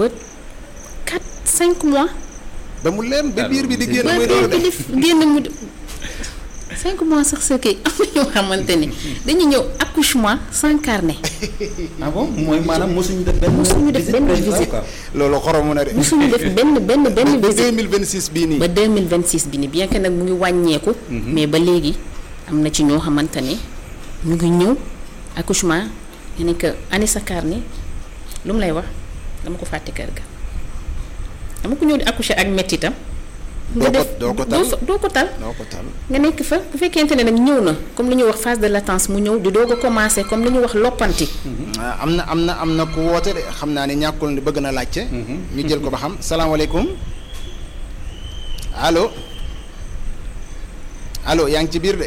ba 4 5 mois. ba mu leen ba biir bi di génn ba muy biir doon bi di génn mu cinq mois sax sa kii am na ñoo xamante ni dañuy ñëw accouchement sans carnet ah bon mooy maanaam mosuñu def benn. Mosuñu def benn visite. quoi. loolu xoromu na de. musuñu def benn benn benn ba visite 2026 bii nii. ba 2026 bi ni bien que nag mu ngi wàññeeku mais ba léegi am na ci ñoo xamante ne ñu ngi ñëw accouchement nga ne que ani sa carnet lu mu lay wax dama ko fàtte kër ga dama ko ñëw di accoucher ak mettitam Doo ko- doo ko tal. fa- doo ko tal noo ko tal. nga nekk fa bu fekkente ne nag ñëw na comme li ñuy wax phase de latence mu ñëw di doog a commencé comme li ñuy wax loppanti ah am na am na am na ku woote de xam naa ne ñàkkul ni bëgg na laajte. ñu jël ko ba xam salaamaaleykum allo allo yaa ngi ci biir de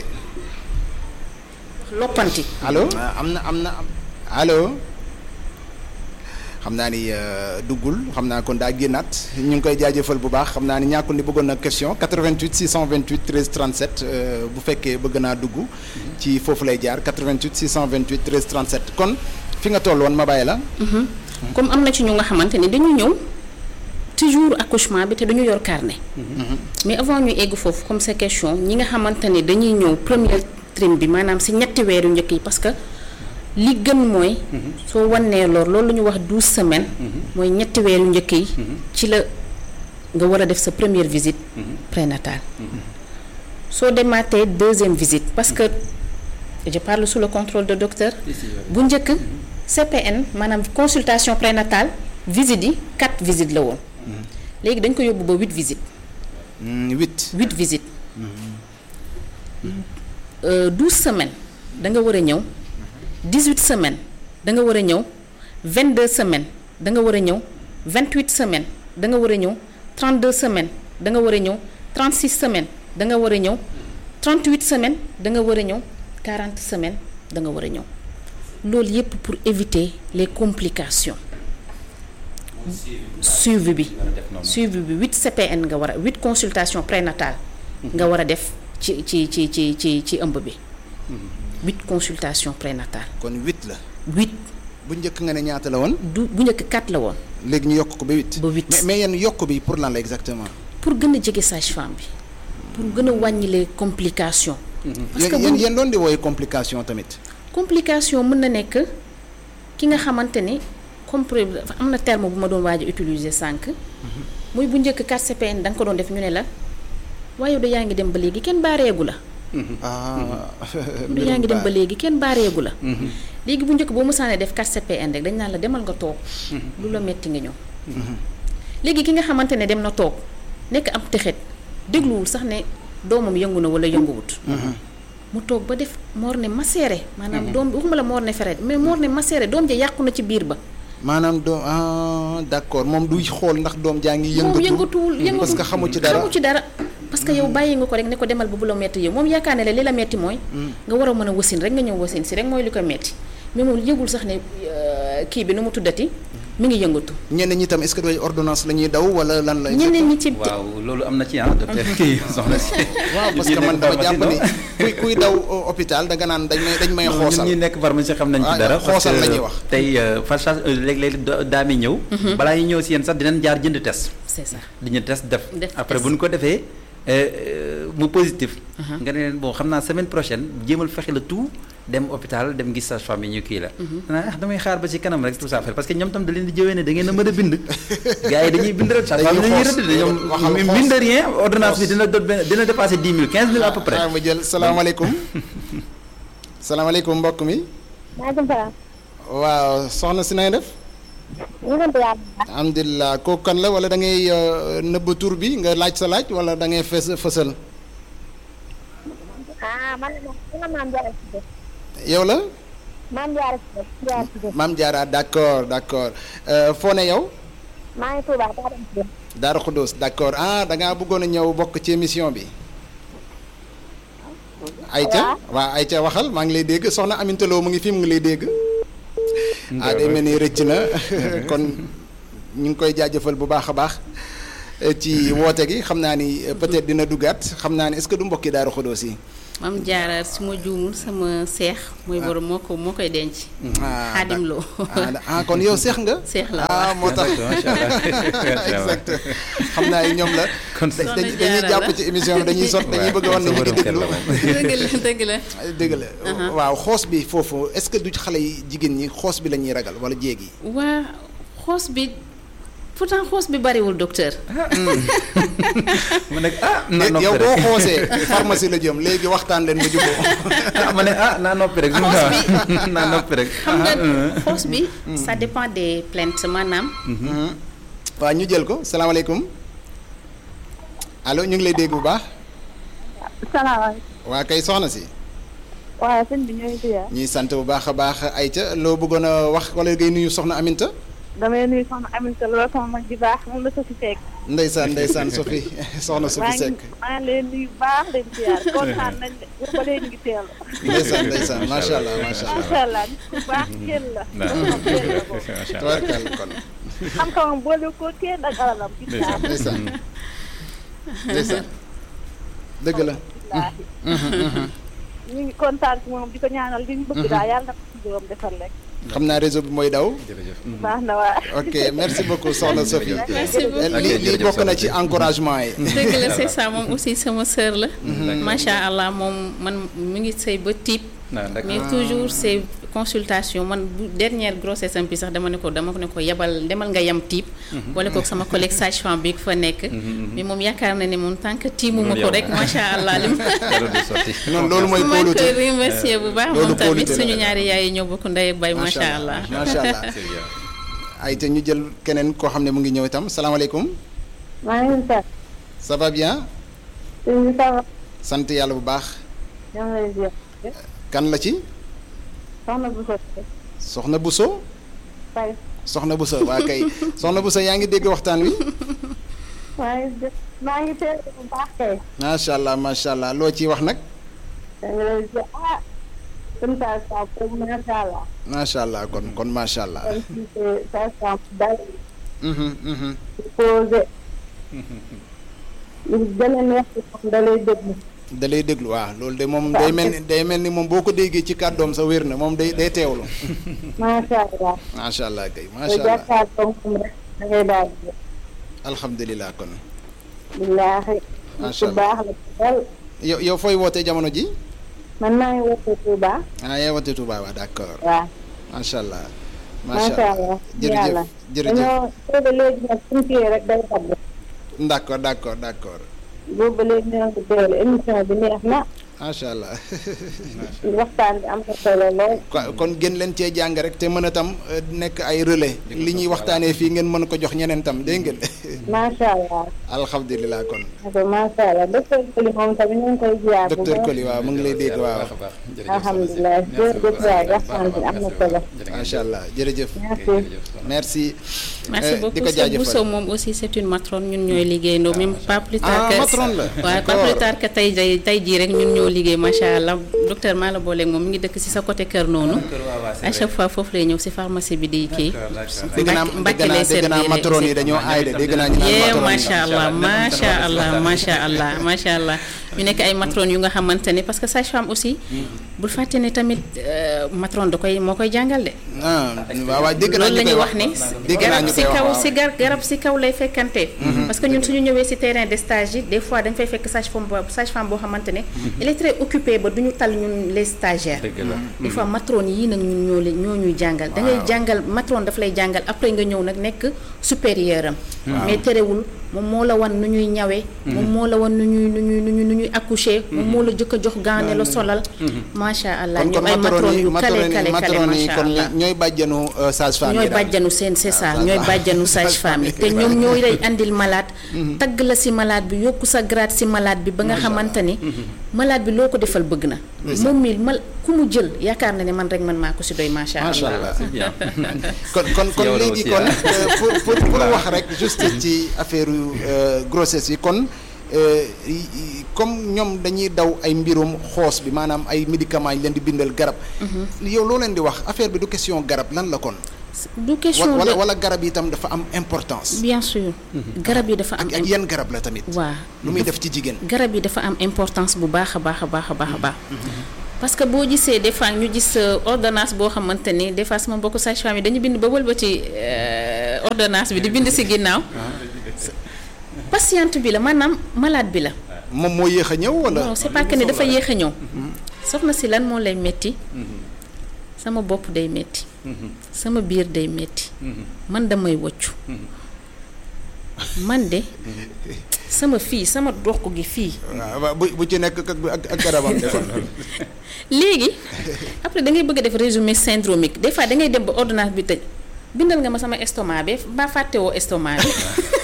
loppanti allo ah, am na am na am allo xam naa ni euh, duggul xam naa kon daa génnaat ñu ngi koy jaajëfal bu baax xam naa ni ñàkkul ni bëggoon na question 88 628 13 37 euh, bu fekkee bëgg naa dugg ci foofu lay jaar 88 628 13 37 kon fi nga toll woon ma bàyyi la. comme am na ci ñu nga xamante ni dañu ñëw toujours accouchement bi te dañu yor carnet mais avant ñu egg foofu comme sa question ñi nga xamante ni dañuy ñëw premier trim bi maanaam si ñetti weeru njëkk yi parce que li gën mooy soo wannee lor loolu la ñu wax douze semaines mooy ñetti weeru njëkk yi ci la nga war a def sa première visite prénatale soo demaatee deuxième visite parce que je parle sous le contrôle de docteur bu njëkk CPN maanaam consultation prénatale visite yi quatre visites la woon léegi dañ ko yóbbu ba huit visites Hmm, huit. huit visites douze semaines da nga war a ñëw dix huit semaines da nga war a ñëw vingt deux semaines da nga war a ñëw vingt huit semaines da nga war a ñëw trente deux semaines da nga war a ñëw trente six semaines da nga war a ñëw trente huit semaines da nga war a ñëw quarante semaines da nga war a ñëw loolu yépp pour éviter les complications suivi bi suivi bi huit CPN nga war a huit consultation prénatale nga war a def ci ci ci ci ci ci ëmb bi huit consultation prénatale kon huit la. huit bu njëkk nga ne ñaata la woon. du bu njëkk quatre la woon léegi ñu yokk ko ba huit. Ba huit. mais mais yéen yokk bi pour lan la exactement. pour gën a jege sage-femme bi pour gën a wàññi les complications parce que yéen yéen bu yéen doon di wooye complication tamit. complication mën na nekk ki nga xamante ni compre am na terme bu ma doon waaj a utiliser sànq muy bu njëkk 4 CPN da nga ko doon def ñu ne la waaye yow de yaa ngi dem ba léegi kenn baareegu la ah. du yaa ngi dem ba léegi kenn baareegu la léegi bu njëkk boo mësaanee def 4 CPN rek dañ naan la demal nga toog lu la metti nga ñëw léegi ki nga xamante ne dem na toog nekk am texet dégluwul sax ne doomam yëngu na wala yënguwut mu toog ba def moor ne maseere maanaam doom bi waxuma la moor ne feret mais moor ne maseere doom ja yàqu na ci biir ba maanaam doom ah d'accord moom du xool ndax doom jaa ngi moom yëngatu. yëngatuwul yëngatu parce que xamu ci dara xamu ci dara parce que yow bàyyi nga ko rek ne ko demal ba bu la metti yow moom yaakaar ne la li la metti mooy nga war a mën a wasin rek nga ñëw wasin si rek mooy li ko metti mais moom yëgul sax ne euh, kii bi nu mu tuddati mi ngi yëngatu ñenn ñi tam est-ce que doy ordonnance la ñuy daw wala lan la. ñeneen ñi ci waaw loolu am na ci ah docteur kii soxna si. waaw parce que man dama jàpp ni kuy kuy daw euh, hôpital da nga naan dañ may dañ may ñun xoosal. ñi nekk pharmacie xam nañ Ah, ci dara. xoosal parce que la ñuy wax. tey farchage léeg-léeg da- daa mi ñëw. balaa ñu ñëw si yéen sax dinañ jaar jënd test. c'est ça di ñu test def. Def après test. bu ñu ko defee euh, euh, mu positif. nga ne leen bon xam naa semaine prochaine jéemal fexe la tout dem hôpital dem gis sage-femme yi ñu kii la. xanaa ah damay xaar ba ci kanam rek tout ça parce que ñoom tam da leen di jëwee ne da ngeen a mën a bind. gars yi dañuy bind rek. sage-femme yi Dañuy dañuy xoos. rëdd de ñoom Waxal xoos. mine de rien ordonnance bi dina doon benn dina dépasser dix mille quinze mille à peu près. ah ma jël salaamaaleykum. salaamaaleykum mbokk mi. maaleykum salaam. waaw soxna si na nga def. ñu ngi sant yàlla. alhamdulilah kooku kan la wala da ngay euh, nëbb tur bi nga laaj sa laaj wala da ngay fës fësal. ah man la man la maam Diarra Cissé. yow la. maam Diarra Cissé Diarra Cissé. maam Diarra d'accord d'accord Euh, foo ne yow. maa ngi Touba Diarra Cissé. Daaru Xuddoos d'accord ah da ngaa bëggoon a ñëw bokk ci émission bi. Aïcha waaw Aïcha waxal maa ngi lay dégg soxna Aminta Lo mu ngi fi mu ngi lay dégg. ah day mel ni rëcc na kon ñu ngi koy jaajëfal bu baax a baax eh, ci woote gi xam naa ni eh, peut-être dina duggaat xam naa ni est-ce que du mbokki Daaru Xuddoos yi mam jaara su ma juumul sama seex mooy borom moo ko moo koy denc ah xaadim loo ah ah kon yow seex nga. seex la ah moo tax macha allah exact xam naa ñoom la. kon dañ- Soxna dañuy Jaara jàpp la. ci émission bi dañuy sot dañuy bëgg a wan ne ñu ngi déglu. dëgg la dëgg la dëgg la waaw xoos bi foofu est-ce que du xale yi jigéen ñi xoos bi la ñuy ragal wala jéeg yi. waa xoos bi pourtant xoos bi bariwul docteur ma ne ah naa noppi yow rek boo xoosee pharmacie la jëm léegi waxtaan leen ba juboo ah ma ne ah naa noppi rek. Xoos naa noppi rek. xam nga ah, xoos bi ça dépend des plaintes maanaam waaw ñu jël ko salaamaaleykum allo ñu ngi lay dégg bu baax salaamaaleykum waa kay soxna si waaw sëñ bi ñooy ziar ñuy sant bu baax a baax Aïcha loo bëggoon a wax wala ngay nuyu soxna Aminta damay nuyu soxna Aminata loolu sama mag ji baax moom la sa fi fekk ndeysaan ndeysaan Sophie soxna maa Sophie ngi Seck maa ngi leen nuyu baax leen ziar kontaan nañ de bu ba léegi ngi teel ndeysaan ndeysaan macha allah macha allah macha allah nit ku baax kenn la waaw. kenn la boobu macha allah. tabarkal kon xam-xamam boole ko kenn ak alalam gis naa ndeysaan ndeysaan dëgg la billaahi ñu ngi kontaan ci moom di ko ñaanal li ñu bëgg daal yàlla na ko ci borom defal rek xam naa réseau bi mooy daw jërëjëf. baax na waa ok merci beaucoup soxna Sophie merci beaucoup li lii bokk na ci encouragement yi dëgg la c'est ça moom aussi sama sœur la macha allah moom man mu ngi sëy ba tiib ah d'accord. mais toujours c'est consultation man bu dernière grossesse am bi sax dama ne ko dama ne ko yebal demal nga yem tiib wala ko sama collègue sage-femme bi fa nekk mais moom yaakaar na ne moom tant que tiimuma ko rek macha allah lim dara du sotti. non loolu mooy maa ngi koy kóolute remercier bu baax loolu moom tamit kóolute la. suñu ñaari yaay yi ñoo bokk ndey ak bay macha allah macha allah C'est bien. ay te ñu jël keneen koo xam ne mu ngi ñëw itam salaamaaleykum maa ngi leen sant ça va bien sëñ bi ça va sant yàlla bu baax ñoo ngi lay ziar kan la ci soxna bu sotti soxna Bousso fay soxna Bousso waa kay soxna Bousso yaa ngi dégg waxtaan wi maa ngi def maa ngi teel bu baax kay macha allah macha allah loo ciy wax nag da nga lay ziar ah comme ça ça comme macha allah macha allah kon kon macha allah kon si ça ça dal Mhm, mhm. posé lu gën a neex ci moom da lay déglu da lay déglu waaw loolu de moom day mel ni day mel ni moom boo ko déggee ci kàddoom sa wér na moom day day teewlu macha allah macha allah kay te macha allah jàkkaarloo moom rek da ngay daal di alhamdulilah kon billaahi Macha ku baax la ci dal yow yow fooy wootee jamono ji man maa ngi wootee Touba ah yaa wootee Touba waaw d'accord waaw macha allah macha allah jërëjëf yàlla jërëjëf dañoo teel a léegi nag suñu kii rek day dagg d'accord d'accord d'accord boobu ba léegi ñoo ngi teel émission bi neex na macha allah waxtaan bi am na solo lool ko- kon gën leen cee jàng rek te mën a tam euh, nekk ay relais li ñuy waxtaanee fii ngeen mën ko jox ñeneen tam dégg ngeen macha allah alhamdulilah kon ok macha allah docteur Koli moom tamit ñu ngi koy ziar bu docteur baax Koli waaw mu ngi lay dégg waaw baax a baax. jërëjëf alhamdulilah jërëjëf waay waxtaan bi am na solo macha allah jërëjëf merci merci merci Euh, di beaucoup ko c'est jaajëfal. Bousso moom aussi c'est une matrone ñun ñooy liggéeyandoo même pas plus tard ah que matrone la waaw pas d'accord. plus tard que tey jii tey jii rek ñun ñoo liggéey macha allah docteur maa la booleeg moom mi ngi dëkk ci sa côté kër noonu Kër waaw waaw, c'est à vrai. chaque fois foofu lay ñëw ci pharmacie bi di kii D'accord, d'accord. dégg naa Mbàkke dégg naa lay dégg naa servir matrone yi aussi. dañoo aay de dégg naa ñu naan yee matrone yi. macha allah macha allah macha allah macha allah ñu nekk ay matrone yu nga xamante ne parce que sage-femme aussi bul fàtte ne tamit euh, matrone da koy moo koy jàngal de ah waaw waaw dégg naa loolu la ñu ñuy koy wax ne dégg naa garab ñu si koy wax kaw waaw. si gar garab si kaw lay fekkante parce que ñun suñu ñëwee si terrain de stage yi des fois dañ fay fekk sage-femme boo sage-femme boo xamante ne elle est très occupée ba du ñu tal ñun les stagiaires dëgg la. des fois matrone yii nag ñun ñoo leen ñoo ñuy jàngal da ngay jàngal matrone daf lay jàngal après nga ñëw nag nekk supérieur am mais terewul moom moo la wan nu ñuy ñawee moom moo la wan nu ñuy nu ñuy nu ñuy nu ñuy accoucher moom moo la jëkk a jox gaane la solal macha allah kon ñu kon ay matrone matrone yi yu kale matrone kale yi kale matrone yi macha kon allah ñooy bàjjanu euh, sage-femme yi ñooy daal. bàjjanu seen c'est ça Ah, ñooy sage-femme. bàjjanu sage-femme yi te ñoom ñooy lay andil malade tagg la si malade bi yokku sa grade si malade bi ba nga xamante ni malade bi loo ko defal bëgg na moom mi mal ku mu jël yaakaar na ne man rek man maa ko si doy macha macha allah allah C'est bien. kon kon kon Yow la léegi aussi, kon ah. euh, pour pour pour wax rek juste ci affaire euh, grossesse yi kon euh, y- y- comme ñoom dañuy daw ay mbirum xoos bi maanaam ay médicaments yi leen di bindal garab. yow loo leen di wax affaire bi du question garab lan la kon. du question wala de wala garab yi itam dafa am importance. bien sûr garab yi dafa am ak ak yenn garab la tamit. waa lu muy def ci jigéen. garab yi dafa am importance bu baax a baax a baax a baax a baax parce que boo gisee des fois ñu gis euh, ordonnance boo xamante ni des fois sama mbokku sage-femme yi dañu bind ba wëlbati euh, ordonnance bi di bind si ginnaaw patiente bi la maanaam malade bi la moom moo yéex a ñëw wala. non c'est pas que ne dafa yéex a ñëw soxna si lan moo lay metti sama bopp day metti sama biir day metti man damay woccu man de sama fii sama dox gi fii waaw bu bu ci nekk ak ak ak garabam. léegi après da ngay bëgg a def résumé syndromique des fois da ngay dem ba ordonnance bi tëj bindal nga ma sama estomac bi ba fàttewoo estomac bi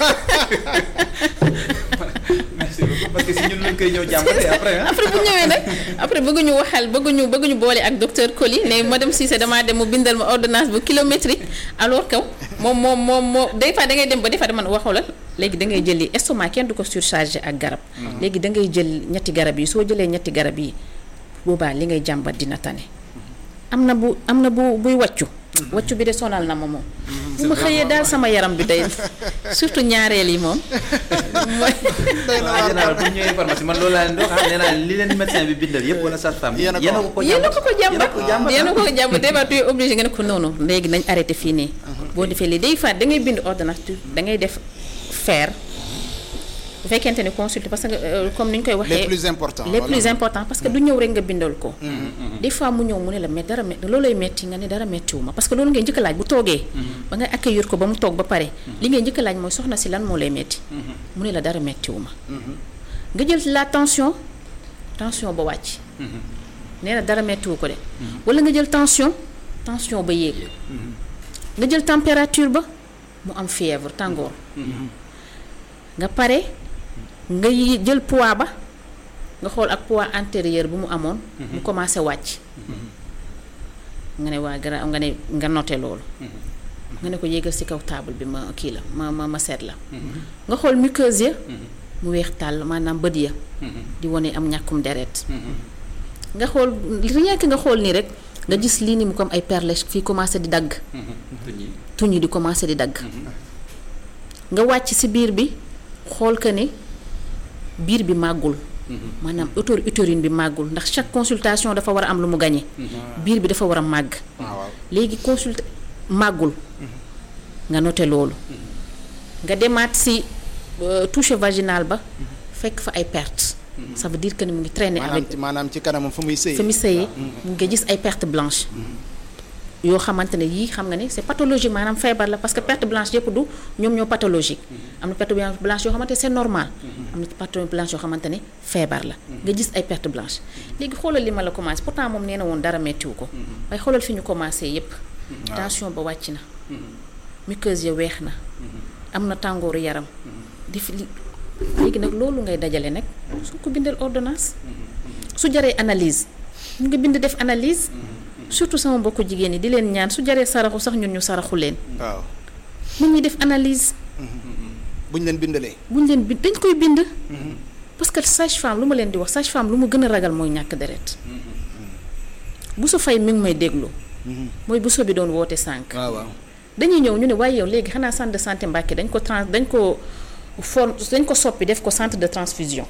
merci beaucoup parce que si ñun lañ koy ñëw jàmbale après ah. après bu ñëwee nag après bëgguñu waxal bëgguñu bëgguñu boole ak docteur Coly ne madame Cissé damaa dem mu bindal ma ordonnance bu kilométrique alors que moom moom moom moo des fois da ngay dem ba des fois dama waxulal léegi da ngay jëli estomac kenn du ko surchargé ak garab léegi da ngay jël ñetti garab yi soo jëlee ñetti garab yi boobaa li ngay jàmbat dina tane am na bu am na bu buy wàccu wàccu bi de sonal na ma moom bu ma xëyee daal sama yaram bi day surtout ñaareel yi moom mooy en général bu ñu ñëwee pharmacie man loolu laa leen di wax nee naa li leen médecin bi bindal yëpp wala sage-femme bi Yéen a ko yéen a ko ko yéen a ko ko jàmbat jàmbat yéen a ko ko jàmbat des fois tu es obligé nga ne ko noonu léegi nañ arrêté fii nii boo defee lii day faat da ngay bind ordonnance tu da ngay def faire bu fekkente ne consulter parce que euh, comme ni ñu koy waxee les plus importants. les voilà. plus importants parce que du ñëw rek nga bindal ko des fois mu ñëw mu ne la mais dara met loolay metti nga ne dara mettiwu ma parce que loolu ngay njëkk a laaj bu toogee ba nga accueillir ko ba mu toog ba pare li ngay njëkk a laaj mooy soxna si lan moo lay metti mu ne la dara mettiwu ma nga jël la tension tension ba wàcc nee na dara mettiwu ko de wala nga jël tension tension ba yéeg nga jël température ba mu am fièvre tàngoor nga pare nga yi- jël poids ba nga xool ak poids antérieur bu mu amoon mu commencé wàcc nga ne waa gara nga ne nga noté loolu nga ne ko yéegal ci kaw table bi ma kii la ma ma ma seet la nga xool muqueuse ya mu weex tàll maanaam bët ya di wane am ñàkkum deret nga xool rien que nga xool nii rek nga gis lii ni mu comme ay perles fii commencé di dagg tuñ yi di commencé di dagg nga wàcc ci biir bi xool que ne biir bi màggul maanaam autor utérine bi màggul ndax chaque consultation dafa war a am lu mu gañe biir bi dafa war a màgg waaw waaw. léegi consulte màggul nga noté loolu nga demaat si euh, toucher vaginal ba fekk fa ay perte ça veut dire que ni mu ngi traîner maanaam avec ci maanaam ci kanamam fu muy sëy. fi mu sëyee nga gis ay perte blanche yoo xamante ne yii xam nga ne c'est pathologique maanaam feebar la parce que perte blanche yëpp du ñoom ñoo pathologique am na perte blanche yoo xamante ne c'est normal am na perte blanche yoo xamante ne feebar la nga gis ay perte blanche léegi xoolal li ma la commencé pourtant moom nee na woon dara mettiwu ko waaye xoolal fi ñu commencé yëpp tension ba wàcc na muqueuse ya weex na am na tàngooru yaram di fi li- léegi nag loolu ngay dajale nag su ko bindal ordonnance su jaree analyse ñu nga bind def analyse surtout sama mbokku jigéen ñi di leen ñaan su jaree saraxu sax ñun ñu saraxu leen waaw nit ñi def analyse buñ leen bindalee. buñ leen bind dañ koy bind parce que sage-femme lu ma leen di wax sage-femme lu mu gën a ragal mooy ñàkk deret bu su fay mi ngi may déglu mooy bu so bi doon woote sànq waaw waaw. dañuy ñëw ñu ne waaye yow léegi xanaa centre de santé Mbàkke dañ ko trans dañ ko form dañ ko soppi def ko centre de transfusion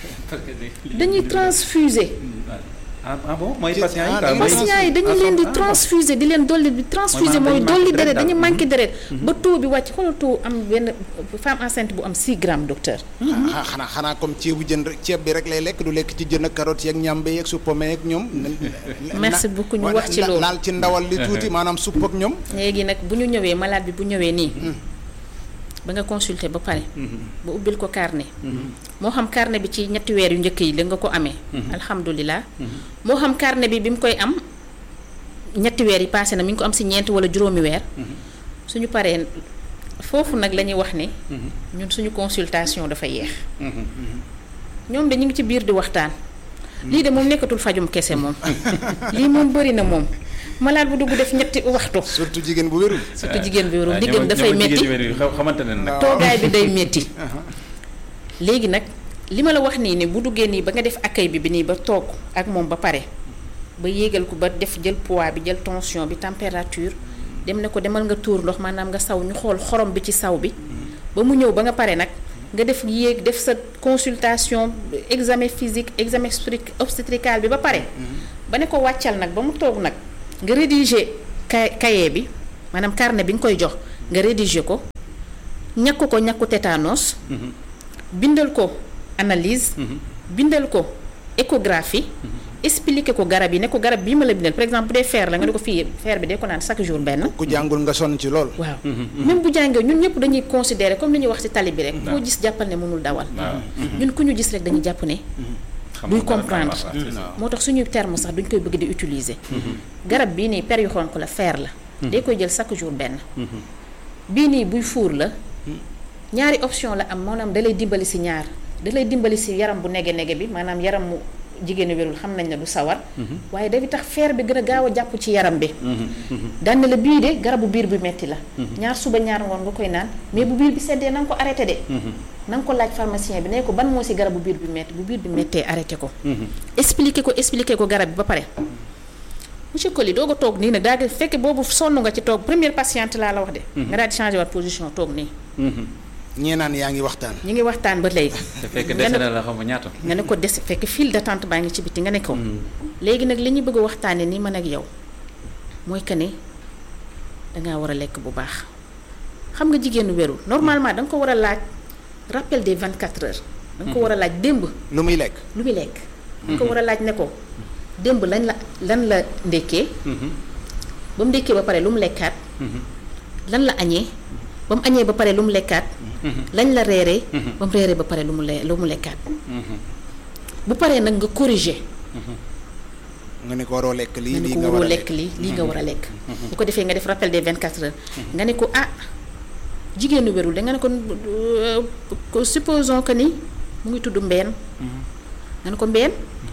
dañuy transfuser ah ah bon mooy Ci- patient yi ah, quoi, dañuy mooy- patients yi dañu leen di ah, transfuser di leen dolli di transfuser maanaam mooy dañu dolli manqué deret deret dañu daal. manqué deret ba taux bi wàcc xoolal taux am benn femme enceinte bu am 6 grammes docteur ah xanaa xanaa comme ceebu jën rek ceeb bi rek lay lekk du lekk ci jën ak carottes yeeg ñambe yeeg su pomme yeeg ñoom. Merci beaucoup, ñu wax ci loolu. laal ci ndawal li tuuti maanaam supp ak ñoom. léegi nag bu ñu ñëwee malade bi bu ñëwee nii ba nga consulter ba pare ba ubbil ko carnet moo xam carnet bi ci ñetti weer yu njëkk yi la nga ko amee alhamdulilah moo xam carnet bi bi mu koy am ñetti weer yi passé na mi ngi ko am si ñeent wala juróomi weer suñu paree foofu nag la ñuy wax ne ñun suñu consultation dafa yeex ñoom de ñu ngi ci biir di waxtaan lii de moom nekkatul fajum kese moom lii moom bëri na moom malade bu dugg def ñetti waxtu surtout jigéen bu wérul. surtout jigéen bi warul ah, diggam ñoom- dafay ñoom métti jigéen ñi wér- xamante ne nag toogaay bi day métti léegi nag li ma la wax nii ne bu duggee nii ba nga def accueil bi bi nii ba toog ak moom ba pare ba yéegal ko ba def jël poids bi jël tension bi température dem ne ko demal nga tuur ndox maanaam nga saw ñu xool xorom bi ci saw bi ba mu ñëw ba nga pare nag nga def yéeg def sa consultation examen physique examen obstétric- obstétrical bi ba pare ba ne ko wàccal nag ba mu toog nag nga rédiger kay cahier bi maanaam carnet bi nga koy jox nga rédiger ko ñàkk ko ñàkku tétanos bindal ko analyse bindal ko échographie expliquer ko garab yi ne ko garab bii ma la bindal par exemple bu dee fer la nga ne ko fii fer bi dee ko naan chaque jour benn ku jàngul nga sonn ci lool. waaw même bu jàngee ñun ñëpp dañuy considérer comme li ñuy wax ci tali bi rek koo gis jàppal ne mënul dawal ñun ku ñu gis rek dañuy jàpp ne duy comprendre moo tax suñuy terme sax duñ koy bëgg di utiliser garab bii nii per yu xonq la fer la day koy jël chaque jour benn bii nii buy fuur la ñaari option la am maanaam da lay dimbali si ñaar da lay dimbali si yaram bu nege nege bi maanaam yaram mu jigéenu wérul xam nañ ne du sawar waaye day tax fer bi gën a gaaw a jàpp ci yaram bi daan na la bii de garabu biir bi metti la ñaar suba ñaar ngoon nga koy naan mais bu biir bi seddee na nga ko arrêté de na nga ko laaj pharmacien bi ne ko ban moo si garabu biir bi metti bu biir bi mettee arrêté ko expliqué ko expliqué ko garab bi ba pare monsieur Coly doo ko toog nii nag daa di fekk boobu sonn nga ci toog première patiente laa la wax de nga daal di changé waat position toog nii ñee naan yaa ngi waxtaan. ñu ngi waxtaan ba léegi te fekk nga dese ne na la xam nga ñaata. nga ne ko des fekk file d'attente baa ngi ci biti nga ne ko léegi nag li ñu bëgg a waxtaane nii man ak yow mooy que ne dangaa war a lekk bu baax xam nga jigéenu wérul normalement da nga ko war a laaj rappel des 24 heures da nga ko war a laaj démb lu muy lekk. lu muy lekk da nga ko war a laaj ne ko démb lañ la lan la ndékkee ba mu ndékkee ba pare lu mu lekkaat lan la añee ba mu añee ba pare lu mu lekkaat lañ la reeree ba mu reeree ba pare lu mu le lu mu lekkaat bu paree nag nga corriger nga ne ko waroo lekk lii nga ne lii ko nga war waroo a lekk lii lii nga war a lekk bu ko defee nga def rappel des 24 heures nga ne ko ah jigéenu wérul da nga ne ko euh, ko supposons que ni mu ngi tudd mbeen nga ne ko mbeen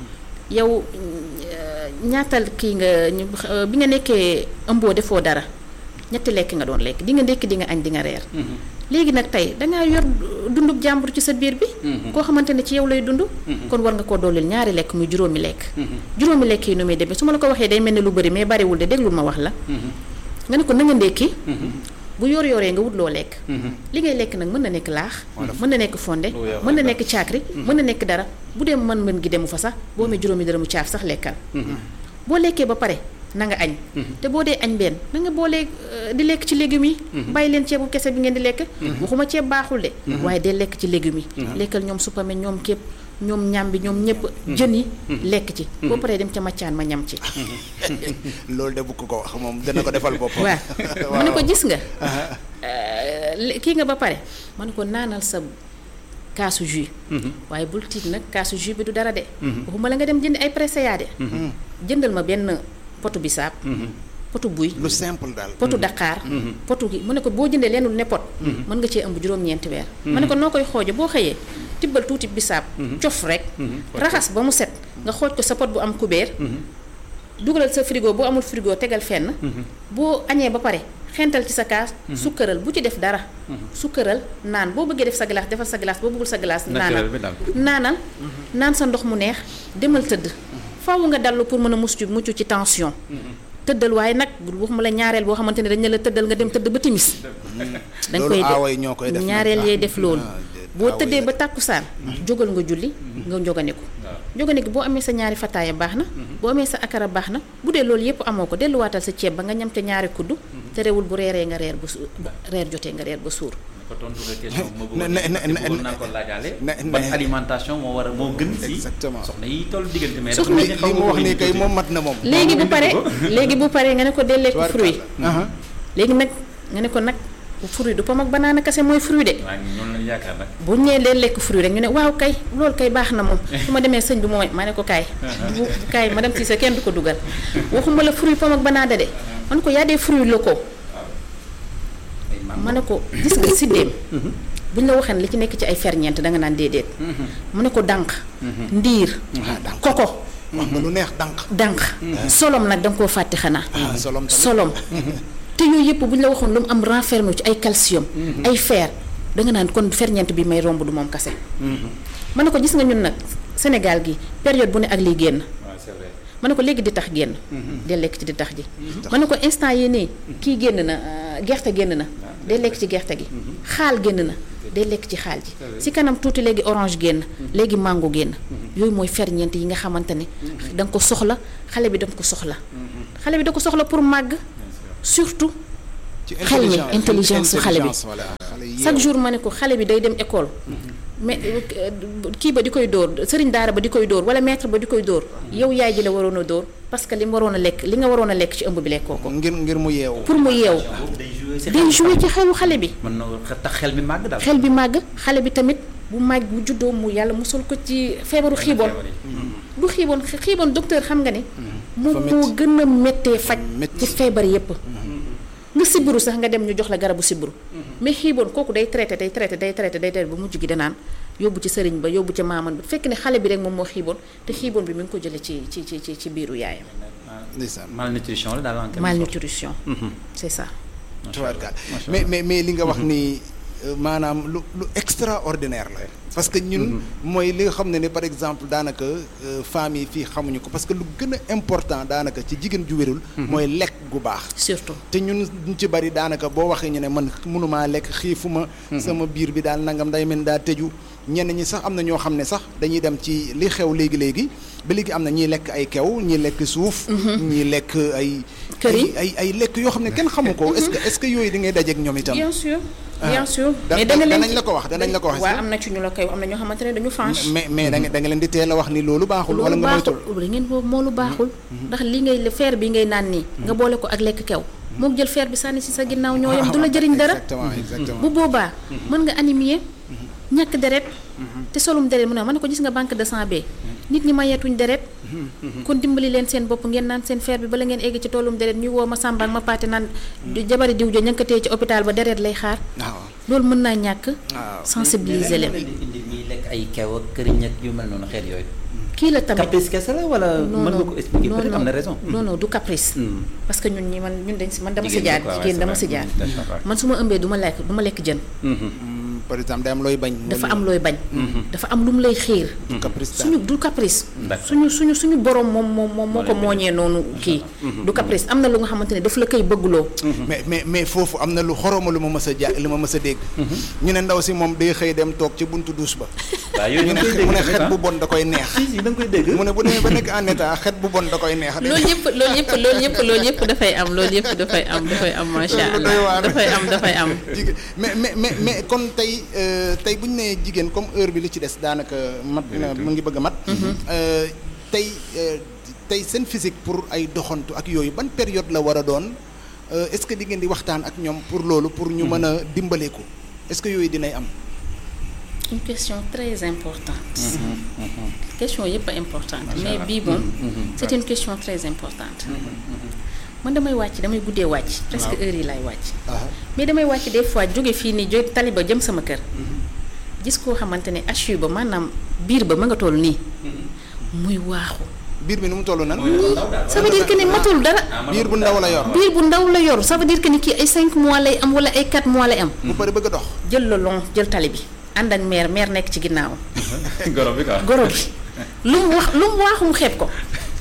yow euh, ñaatal kii nga ñu- euh, bi nga nekkee ëmboo defoo dara ñetti lekk nga doon lekk di nga ndekki di nga añ di nga reer léegi nag tey dangaa yor dundub jàmbur ci sa biir bi koo xamante ne ci yow lay dund kon war nga koo dooleel ñaari lekk muy juróomi lekk juróomi lekk yi nu muy demee su ma la ko waxee day mel ne lu bëri mais bariwul de déglul ma wax la nga ne ko na nga ndekki bu yor yoree nga wut loo lekk li ngay lekk nag mën na nekk laax mën na nekk fonde Lu weex mën na nekk caakri mën na nekk dara bu dee mën mën gi demu fa sax boo amee juróomi dërëmu caaf sax lekkal boo lekkee ba pare na nga añ te boo dee añ benn na nga boolee euh, di lekk ci légumes yi bàyyi leen ceebu kese bi ngeen di lekk waxuma ceeb baaxul de waaye dee lekk ci légumes yi lekkal ñoom suppame ñoom képp ñoom ñambi ñoom ñëpp jën yi lekk ci boo paree dem ca maccaan ma ñam ci loolu de bu ko ko wax moom dana ko defal boppam. waaw mu ne ko gis nga euh, le- kii nga ba pare ma ne ko naanal sa kaasu jus waaye bul tiit nag kaasu jus bi du dara de waxuma la nga dem jënd ay presseya de jëndal ma benn potu bisaab potu buy lu simple daal. potu daqaar potu gi mu ne ko boo jëndee lenn lu ne pot mën nga cee ëmb juróom-ñeenti weer ma ne ko noo koy xooje boo xëyee tibbal tuuti bisaab cof rek raxas ba mu set nga xooj ko sa pot bu am kubéer dugalal sa frigo boo amul frigo tegal fenn boo añee ba pare xental ci sa kaas sukkaral bu ci def dara sukkaral naan boo bëggee def sa glace defal sa glace boo bëggul sa glace naanal naturel bi daal. naanal naan sa ndox mu neex demal tëdd faaw nga dallu pour mën a mucc mucc ci tension tëddal waaye nag bu waxuma la ñaareel boo xamante ne dañ ne la tëddal nga dem tëdd ba timis dañ loolu koy aawa yi ñoo koy def nag. ñaareel yee def loolu Ah, déet, boo aawa yi tëddee la ba tàkkusaan jógal nga julli nga njoganiku njoganiku boo amee sa ñaari fataaya baax na boo amee sa akara baax na bu dee loolu yépp amoo ko delluwaatal sa ceeb ba nga ñam te ñaari kudd te rewul bu reeree nga reer ba su reer jotee nga reer ba suur ko tontu nga question ma Ne- ne- ne- ne- bëggoon naa ko laajaale ne- ne- ban alimentation moo war a moo gën si Exactement. soxna yi toll diggante mais Soxna dafa li mel ni xaw li mu nga wax ko nii indi kay tuuti. moom mat na moom. léegi bu indi paree ko. léegi bu paree nga ne ko dee lekk fruit Aha. léegi nag nga ne ko nag fruit du pom ak banaana kese mooy fruit de waaw ñoom lañu yaakaar nag bu ñëwee leen lekk fruit rek ñu ne waaw kay loolu kay baax na moom su ma demee sëñ bi moom ma ne ko kaay bu kaay ma dem ci sa kenn du ko dugal waxuma la fruit pomme ak banana de man ko y a des fruits locaux ay mango. ma ne ko gis nga siddéem buñ la waxee ne li ci nekk ci ay ferñeent da nga naan déedéet mu ne ko dànq ndiir ah dànk koko wax nga lu neex dànk. dànq solom nag da nga koo fàtte xanaa ah solom tamit. solom te yooyu yëpp bu ñu la waxoon lu mu am renfermé ci ay calcium ay fer da nga naan kon ferñeent bi may romb du moom kase ma ne ko gis nga ñun nag Sénégal gi période bu ne ak liy génn waaw c'est vrai ma ne ko léegi di tax génn day lekk ci di tax ji ma ne ko instant yi nii kii génn na euh, gerte génn na day lekk ci gerte gi xaal génn na day lekk ci xaal ji si kanam tuuti léegi orange génn léegi mango génn yooyu mooy ferñeent yi nga xamante ne da nga ko soxla xale bi da nga ko soxla xale bi da ko soxla pour màgg surtout ci xel mi intelligence su xale bi. voilà xale yi chaque jour ma ne ko xale bi day dem école mais euh, kii ba di koy dóor sëriñ daara ba di koy dóor wala maître ba di koy dóor yow yaay ji la waroon a dóor parce que li mu waroon a lekk li nga waroon a lekk ci ëmb bi lekkoo ko ngir ngir mu yeewu pour mu yeewu day joué si day joué ci xelu xale bi mën na tax xel mi màgg daal. xel bi màgg xale bi tamit bu màgg bu juddoo mu yàlla musul ko ci feebaru xiiboon du xiiboon xiiboon docteur xam nga ne moom Dafa moo métti. gën a méttee faj métti. ci feebar yépp nga sibbiru sax nga dem ñu jox la garabu sibbiru mais xiiboon kooku day traité day traité day traité day traité ba mujj gi danaan yóbbu ci sëriñ ba yóbbu ci maaman ba fekk ne xale bi rek moom moo xiiboon te xiiboon bi mi ngi ko jëlee ci ci ci ci ci biiru yaayam ndeysaan malnutrition la daal en quelque sorte. malnutrition Mhm. c'est ça tubaarkaal Macha mais mais mais li nga wax ni euh, maanaam lu lu extraordinaire la parce que ñun mooy li nga xam ne ne par exemple daanaka euh, femmes yi fii xamuñu ko parce que lu gën a important daanaka ci jigéen ju wérul mooy lekk gu baax surtout te ñun ñu ci bari daanaka boo waxee ñu ne man mënumaa lekk xiifuma sama biir bi daal nangam day mel ni daa tëju ñenn ñi sax am na ñoo xam ne sax dañuy dem ci li xew léegi léegi ba léegi am na ñiy lekk ay kew ñiy lekk suuf ñiy lekk ay Këriñ. ay ay ay lekk yoo xam ne kenn xamu ko est-ce que est-ce que yooyu di ngay dajeek ñoom itam bien sûr Ah. bien sûr Da- mais da- danga leen danañ la ko wax, danañ la ko wax, waaw est-ce que? am na ci ñu la koy am na ñoo xamante ne dañu franche mais mais da nga da nga leen di teel a wax ni loolu baaxul wala loolu nga moytul baaxul da ngeen boobu moo lu baaxul ndax li ngay fer bi ngay naan nii nga boole ko ak lekk kew moom jël fer bi sànni si sa ginnaaw ñoo yem du la jëriñ dara exactement exactement bu boobaa mën nga anémie ñàkk deret te solum deret mu ne ma ne ko gis nga banque de sang bee nit ñi mayeetuñ deret kon dimbali leen seen bopp ngeen naan seen fer bi bala ngeen egg ci tollum deret ñuy woo ma sàmba ak ma paate naan du jabari diw jo ñankatee ci hôpital ba deret lay xaar waaw loolu mën naa ñàkk waaw sensibiliser leen indi indi ñiy lekk ay kew ak këriñ ak yu mel noonu xeet yooyu. kii la tamit caprice kese la wala non mën nga non ko expliquer non, peut-être am na non. raison. non non du caprice Hmm. parce que ñun ñi man ñun dañ si man dama si Jigéen jaar ñi quoi, jigéen ouais, dama c'est si jaar vrai. D'accord. man su ma ëmbee du ma lekk du ma lekk jën Mhm. Mm, par exemple day am looy bañ dafa am looy bañ dafa am lu mu lay xiir du caprice daal. suñu du caprice D'accord. suñu suñu suñu borom moom moom moom moo ko leen mooñee noonu kii du caprice am na lu nga xamante ne daf la koy bëggloo mais mais mais foofu am na lu xoroma lu ma mës a ja lu ma mës a dégg ñu ne ndaw si moom day xëy dem toog ci buntu douche ba waaw yooyu ñu da ne nga koy dégg mu ne tamit, xet ah. bu bon da koy neex si si da nga koy dégg. mu ne bu demee ba nekk en état xet bu bon da koy neex loolu yëpp loolu yëpp loolu yëpp loolu yëpp dafay am loolu yëpp dafay am dafay am macha Loolu doy waar. allah dafay am dafay am jigéen mais mais mais mais kon tey euh, tey bu ñu nee jigéen comme heure bi li ci des daanaka mat na mu ngi bëgg a mat. Euh, tey euh, tey seen physique pour ay doxantu ak yooyu ban période la war a doon euh, est-ce que di ngeen di waxtaan ak ñoom pour loolu pour ñu mën a dimbaleeku est-ce que yooyu dinay am. une question très importante question yëpp a importante mais bii moom c'est une question très importante man damay wàcc damay guddee wàcc presque heure yi laay wàcc mais damay wàcc des fois jóge fii nii jóge taliba jëm sama kër gis koo xamante ne HU ba maanaam biir ba ma nga toll nii muy waaxu biir bi nu mu toll nan. ça veut dire que ne matul dara biir bu ndaw la yor. biir bu ndaw la yor ça veut dire que ni kii ay 5 mois lay am wala ay 4 mois lay am bu pare bëgg a dox. jël la long jël tali bi ànd ak meer meer nekk ci ginnaaw goro bi quoi. goro bi lu mu wax lu mu waaxu mu xeeb ko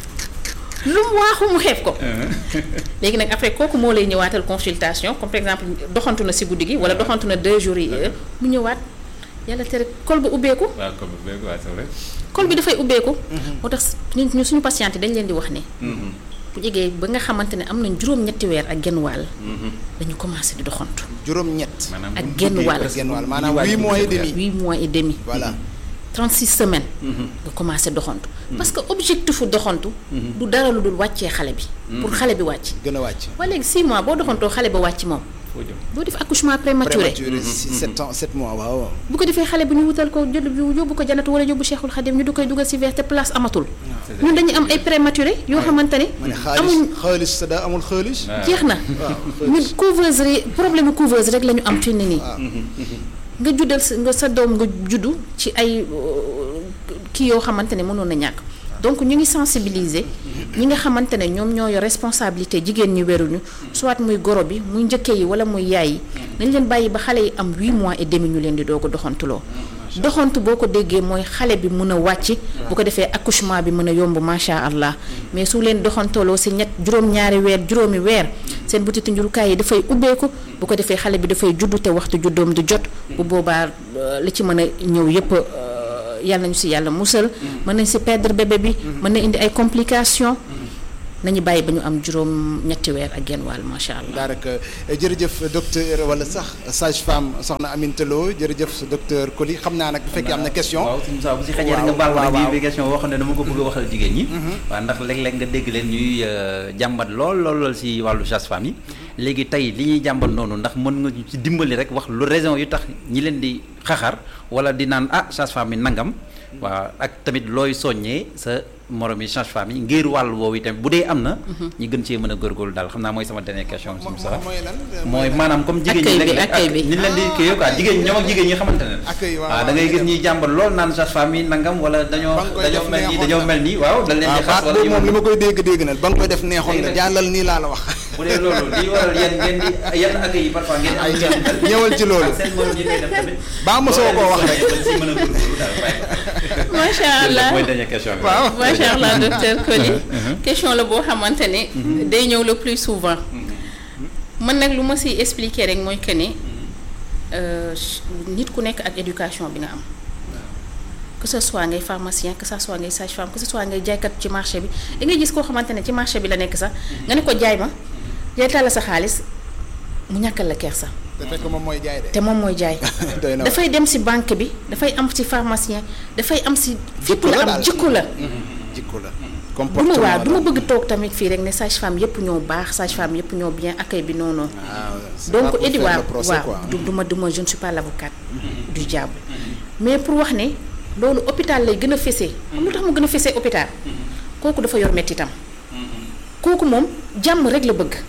lu mu waaxu mu xeeb ko léegi nag après kooku moo lay ñëwaatal consultation comme par exemple doxantu na si guddi gi wala doxantu na deux jours yi mu ñëwaat yàlla tere col ba ubbeeku waaw comme beeg waa c'est vrai. col bi dafay ubbeeku moo tax ñu ñu suñu patiente dañ leen di wax ne bu jegee ba nga xamante ne am nañ juróom-ñetti weer ak genn wàll dañu commencé di doxantu juróom-ñett. maanaam ak bu genn guddee wàll. presque genn wàll bu maanaam wàll huit bi mois et dafay demi. huit mois et demi voilà. 36 semaines nga commencé doxantu parce que objectifu doxantu du dara lu dul wàccee xale bi pour xale bi wàcc gën a wàcc. waa léegi 6 mois boo doxantoo xale ba wàcc moom foo jëm. doo def accouchement prématuré prématuré si sept ans sept mois waaw. bu ko defee xale bi ñu wutal ko jël yóbbu ko janatu wala yóbbu Cheikhul Khadim ñu du koy dugal si verre te place amatul ñun dañuy am ay prématuré yoo xamante ne ma ne xaalis amuñ xaalis sa daa amul xaalis. waaw. jeex na ñun couveuse rek problème mu couveuse rek la ñu am fi ni nii nga juddal sa nga sa doom nga juddu ci ay euh, kii yoo xamante ne mënoon na ñàkk donc ñu ngi sensibiliser ñi nga xamante ne ñoom ñoo yor responsabilité jigéen ñi weruñu soit muy goro bi muy njëkke yi wala muy yaay yi nañ leen bàyyi ba xale yi am 8 mois et demi ñu leen di doog a doxantuloo doxantu boo ko déggee mooy xale bi mën a wàcc bu ko defee accouchement bi mën a yomb macha allah mais su leen doxantooloo si ñett juróom-ñaari weer juróomi weer seen butitu njurukaay yi dafay ubbeeku bu ko defee xale bi dafay juddu te waxtu juddoom du jot bu boobaa euh, li ci mën a ñëw yépp euh, yàlla nañu si yàlla musal mën nañ si perdre bébé bi mën na indi ay complications nañu bàyyi ba ñu am juróom ñetti weer ak genn wàll macha allah daanaka jërëjëf docteur wala sax sage femme soxna Aminata Lo jërëjëf docteur Coly xam naa nag bu fekkee am na question. waaw suñu saa bu si xajee rek nga waaw, baal ma waaw, rek waaw. bi question boo xam ne dama ko bëgg a waxal jigéen ñi waaw ndax léeg-léeg nga dégg leen ñuy euh, jàmbat lool lool lool si wàllu sage-femme yi léegi tey li ñuy jàmbat noonu ndax mën nga ñu ci dimbali rek wax lu raison yu tax ñi leen di xaxar wala di naan ah sage-femme yi nangam waaw ak tamit looy soññee sa morom yi sage-femme yi ngir wàll woowu itam bu dee am na ñi gën cee mën a góorgóorlu daal xam naa mooy sama dernière question suñu sax mooy lan mooy maanaam comme jigéen ñi Accueil bi, léeg-léeg accueil bi. ak ni leen di kii quoi jigéen ñi ñoom ak jigéen ñi xamante ne Accueil, waaw, waaw da ngay waaw, gis dem. ñuy jàmbat lool naan sage-femme yi nangam wala dañoo Ba nga koy dañoo def mel nii neexoon dañoo na. mel nii waaw dañ leen ah di xas baat wala boobu yu moom li mel ma koy dégg dégg na ba nga koy def neexoon Léegi na nag- jàllal nii laa la wax. bu dee loolu li waral yéen ngeen di yenn accueil yi parfois ngeen am Ay, ngeen mel. ñëwal ci loolu. ak seen morom yi koy def tamit Baa mosoo koo wax rek. dañ si mën a góorgóorlu daal waaye macha allah mooy dernière question bi waaw. macha allah docteur Coly question la boo xamante ne day ñëw le plus souvent man nag lu ma siy expliquer rek mooy que ne euh, nit ku nekk ak éducation bi nga am que ce soit ngay pharmacien que ce soit ngay sage-femme que ce soit ngay jaaykat ci marché bi da ngay gis koo xamante ne ci marché bi la nekk sax nga ne ko jaay ma jaaytal la sa xaalis mu ñàkkal la kersa te fekk moom mooy jaay de. te moom mooy jaay doy na waar. dafay dem si banque bi dafay am si pharmacien dafay am si fépp la am daal. jikko la jikko la. du ma comportement waaw du ma la. bëgg toog tamit fii rek ne sage femme yëpp ñoo baax sage femme yëpp ñoo bien accueil bi non non waaw c'est pas donc pour Edi faire waaw le procès, waaw quoi. du du ma du ma je ne suis pas l'avocate du diable mais pour wax ne loolu hôpital lay gën a fesee xam lu tax mu gën a fesee hôpital kooku dafa yor mettitam kooku moom jàmm rek la bëgg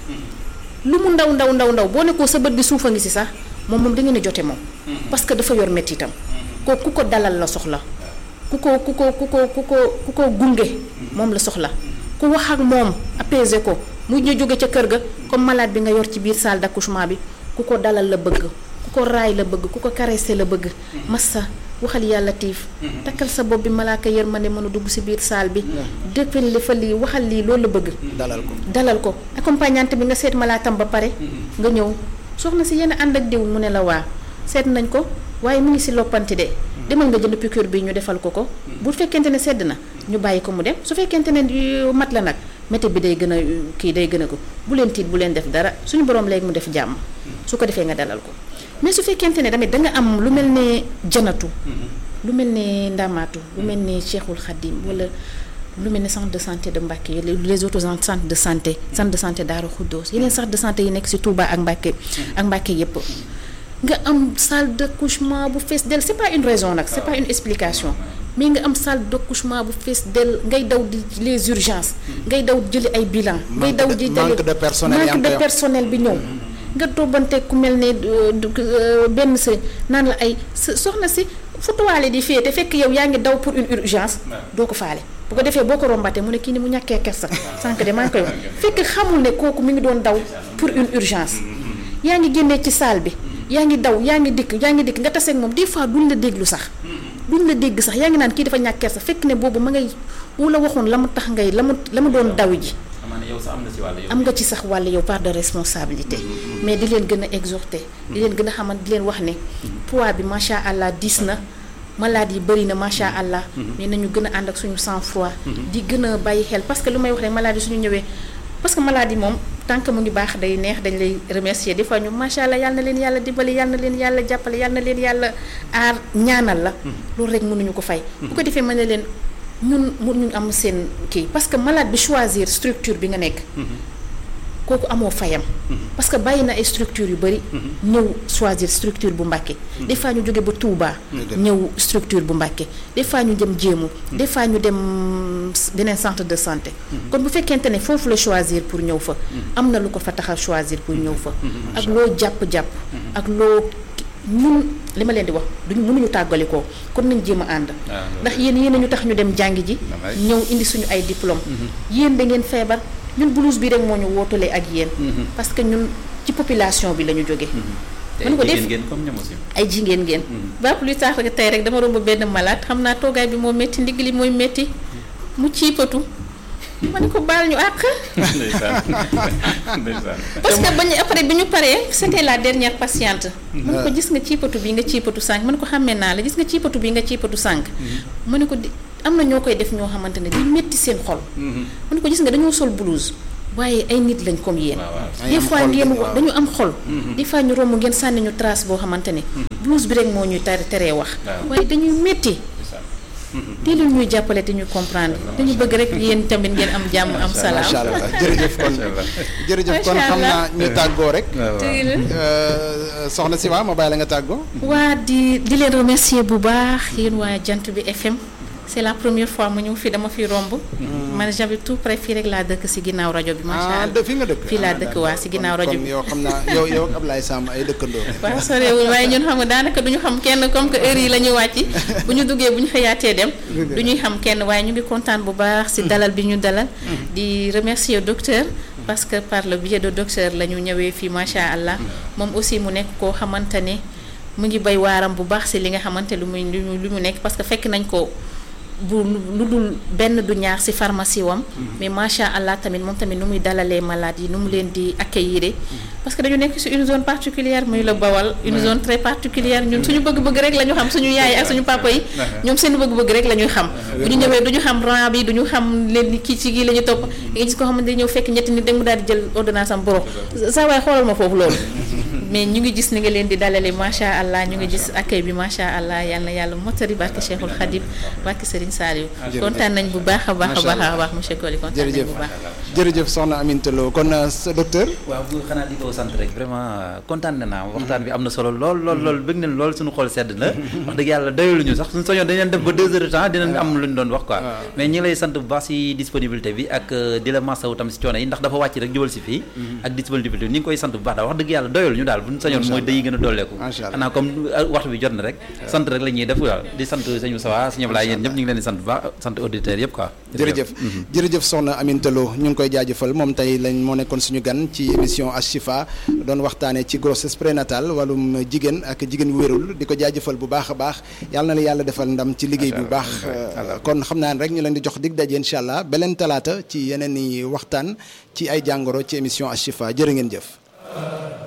lu mu ndaw ndaw ndaw ndaw boo ne ko sa bët bi suufa ngi si sax moom moom da ngeen a jote moom parce que dafa yor mettitam kooku ku ko dalal la soxla ku ko ku ko ku ko ku ko ku ko gunge moom la soxla ku wax ak moom apaiser ko mu ñu jóge ca kër ga comme malade bi nga yor ci biir salle d'accouchement bi ku ko dalal la bëgg ku ko raay la bëgg ku ko caresser la bëgg massa waxal yàlla tiif takkal sa bopp bi malaaka yërmande mën a dugg si biir salle bi dëppal li fa lii waxal lii loolu la bëgg dalal ko. dalal ko accompagnante bi nga seet malaatam ba pare nga ñëw soxna si yenn ànd ak diw mu ne la waa seet nañ ko waaye mu ngi si loppanti de demal nga jënd piqûre bi ñu defal ko ko bu fekkente ne sedd na ñu bàyyi ko mu dem su fekkente ne yu mat la nag métti bi day gën a kii day gën a ko bu leen tiit bu leen def dara suñu borom léegi mu def jàmm su ko defee nga dalal ko mais su fekkente ne tamit da nga am lu mel ne janatu lu mel ne ndamaatu lu mel ne Cheikhul Khadim wala lu mel ne centre de santé de Mbacké les autres centres de santé centre de santé Darou Khoudoss yeneen centre de santé yi nekk ci Touba ak Mbacké ak Mbacké yépp nga am salle d'accouchement bu fees del c'est pas une raison nag c'est pas une explication mais nga am salle d'accouchement bu fees del ngay daw di les urgences ngay daw jëli ay bilan ngay Manque daw de- di manque de personnel yaa manque ngi de koy wax. personnel bi ñëw nga tobbante ku mel ne euh, du- euh, benn sa naan la ay sa- soxna si fu tuwaale di féete fekk yow yaa ngi daw pour une urgence doo ko faale bu ko defee boo ko rombatee mu ne kii ni mu ñàkkee kersa sànq de maa ngi koy wax fekk xamul ne kooku mi ngi doon daw pour une urgence yaa ngi génnee ci salle bi yaa ngi daw yaa ngi dikk yaa ngi dikk nga taseeg moom des fois duñ la déglu sax duñ la dégg sax yaa ngi naan kii dafa ñàkk kersa fekk ne boobu ma ngay wu la waxoon la mu tax ngay la mu la mu doon daw ji xam ne yow sax am na ci wàll yow am nga ci sax wàll yow part de responsabilité mais di leen gën a exhorter di leen gën a xamal di leen wax ne poids bi macha allah diis na malade yi bëri na macha allah mais nañu gën a ànd ak suñu sang froid di gën a bàyyi xel parce que lu may wax rek malade yi suñu ñëwee parce que malade yi moom tant que mu ngi baax day neex dañ lay remercier des fois ñu macha allah yal na leen yàlla dimbali yal na leen yàlla jàppale yal na leen yàlla aar ñaanal la loolu rek mënuñu ko fay bu ko defee mën na leen ñun mënuñu am seen kii parce que malade bi choisir structure bi nga nekk kooku amoo fayam parce que bàyyi na ay structure yu bëri ñëw choisir structure bu Mbacké des fois ñu jóge ba Touba ñëw structure bu Mbacké des fois ñu dem jéemu des fois ñu dem beneen centre de santé kon bu fekkente ne foofu la choisir pour ñëw fa am na lu ko fa tax a choisir pour ñëw fa ak loo jàpp-jàpp ak loo ñun li ma leen di wax duñu mënuñu tàggalikoo kon nañ jéem a ànd ndax yéen yéen ñu tax ñu dem jàngi ji ñëw indi suñu ay diplôme yéen da ngeen feebar ñun blouse bi rek moo ñu wootalee ak yéen parce que ñun ci population bi la ñu jóge te mën ko def jigéen ngeen comme ñoom aussi. ay jigéen ngeen ba plus tard que tey rek dama romb benn malade xam naa toogaay bi moo métti ndigg li mooy métti mu ciipatu ma ne ko baal ñu àq ndeysaan ndeysaan. parce que bañu après bi ñu paree c'était la dernière patiente ma ne ko gis nga ciipatu bi nga ciipatu sànq ma ne ko xàmmee naa la gis nga ciipatu bi nga ciipatu sànq ma ne ko di am na ñoo koy def ñoo xamante ne di métti seen xol ma ne ko gis nga dañoo sol blouse waaye ay nit lañ comme yéen waaw waaw. des am fois xol ngeen bi, wax waaw. dañu am xol des fois ñu romb ngeen sànni ñu trace boo xamante ne blouse bi rek moo ñuy tere teree wax Waaw. waaye dañuy métti ndeysaan. teel ñuy jàppale te ñu comprendre dañu bëgg rek yéen tamit ngeen am jàmm am salaam macha allah jërëjëf kon Macha allah. jërëjëf kon Macha xam naa allah. ñu tàggoo rek waaw waaw. Dëgg la. Euh, soxna si waa ma bàyyi la nga tàggoo waa di di leen remercier bu baax yéen waa jant bi FM c'est la première fois mu ñëw fii dama fi romb man j'avais tout près fii rek laa dëkk si ginnaaw rajo bi macha ah allah de fi nga dëkk fii laa dëkk waa si ginnaaw rajo kon bi yow xam naa yow yow ak Ablaye Samb ay dëkkandoo waaw sorewul waaye ñun xam nga daanaka du ñu xam kenn comme que heure yi la ñuy wàcc bu ñu duggee bu ñu xëyaatee dem du ñuy xam kenn waaye ñu ngi kontaan bu baax si dalal bi ñu dalal di remercier docteur parce que par le biais de docteur la ñu ñëwee fii macha allah moom aussi mu nekk koo xamante ne mu ngi bay waaram bu baax si li nga xamante lu muy lu mu lu mu nekk parce que fekk nañ ko bu lu dul benn du ñaar ci pharmacie wam mais macha allah tamit moom tamit nu muy dalalee malade yi nu mu leen di accueillir parce que dañu nekk ci une zone particulière muy la bawal une zone très particulière ñun suñu bëgg-bëgg rek la ñu xam suñu yaay ak suñu papa yi ñoom seen bëgg-bëgg rek la ñuy xam bu ñu ñëwee du ñu xam rang bi du ñu xam leen ni kii ci gii la ñu topp nga gis ko xamante ne ñëw fekk ñetti nit rek mu daal di jël ordonnance am boro saa waay xoolal ma foofu loolu mais ñu ngi gis ni nga leen di dalale macha allah ñu ngi gis accueil bi macha allah yal na yàlla motari barke Cheikhul Khadim barke Serigne Saliou kontaan nañ bu baax a baax a baax a baax monsieur Coly kontaan nañ jërëjëf bu baax jërëjëf soxna Aminta Lo kon euh, sa docteur waaw bu xanaa di ko sant rek vraiment kontaan na naa waxtaan bi am na solo lool lool lool bëgg nañ lool suñu xol sedd na wax dëgg yàlla doyaluñu sax suñu soñoon dañ leen def ba deux heures de temps dinañ am lu ñu doon wax quoi mais ñi ngi lay sant bu baax si disponibilité bi ak euh, di la masawu tam si coono yi ndax dafa wàcc rek jubal si fii ak disponibilité bi ñi ngi koy sant bu baax daal wax dëgg yàlla doyaluñu daal buñu sañoon mooy day gën a dolleeku Macha Allah. xanaa comme euh, waxtu bi jot na rek sant rek la ñuy def waaw di sant sëñ Moussa sëñ Ablaye yéen ñëpp ñu ngi leen di sant bu baax sant auditeurs yëpp quoi jërëjëf jërëjëf soxna Aminta Lo ñu ngi koy jaajëfal moom tey lañ moo nekkoon suñu gan ci émission Ashifa doon waxtaanee ci grossesse prénatale wàllum jigéen ak jigéen wu wérul di ko jaajëfal bu baax a baax yàlla na la yàlla defal ndam ci liggéey bu baax euh, kon xam naa ne rek ñu leen di jox dig daje incha allah beleen talaata ci yeneen i waxtaan ci ay jàngoro ci émission Ashifa jërë ngeen jëf